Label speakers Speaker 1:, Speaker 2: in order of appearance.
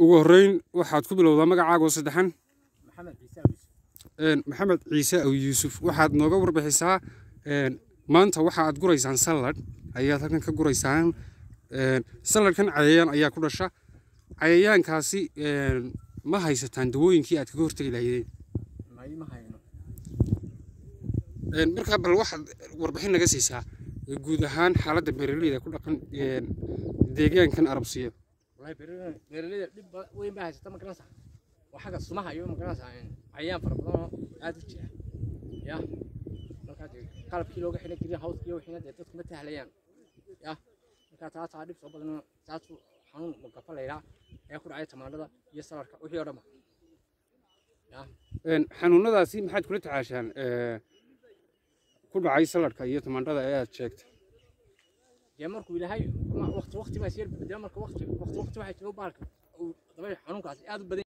Speaker 1: ugu horreyn waxaad ku bilowdaa magacaaga oo saddexan
Speaker 2: maxamed ciise awis
Speaker 1: Een, maxamed ciise aw yuusuf waxaad nooga warbixisaa een, maanta waxa aad guraysaan salad ayaad halkan ka guraysaan Een, saladkan cayayaan ayaa ku dhasha cayayaankaasi een, ma haysataan dawooyinkii aad kaga hortegi lahaydeen
Speaker 2: may ma hayno
Speaker 1: Een, markaa bal waxaad warbixin naga siisaa ee guud ahaan xaaladda beeraleyda ku dhaqan een, deegaankan arabsiyo
Speaker 2: wallahi beeraleyda beeraleyda dhib ba- weyn baa haysata ma garanaysaa waa xagga sumaha iyo ma garanaysaa een, cayayaan fara badan oo aad u jira ya markaa dee qalabkii looga xidhan green house iyo wixiina dee dadku ma tahlayaan ya markaa taasaa dhib soo badan taasuu xanuun magafa laydhaa ayaa ku dhacay tamaandhada iyo salarka wixii oo dhanba ya
Speaker 1: Een, xanuunadaasi maxaad kula tacaashaan ee, ku dhacay saladhka iyo tamaandhada ee aad sheegtay
Speaker 2: dee markuu ilaahay ma- waqti waqti baa isyar dee marka waqti waqti waqti waxaa jira baalka uu dabay xanuunkaasi aad u badan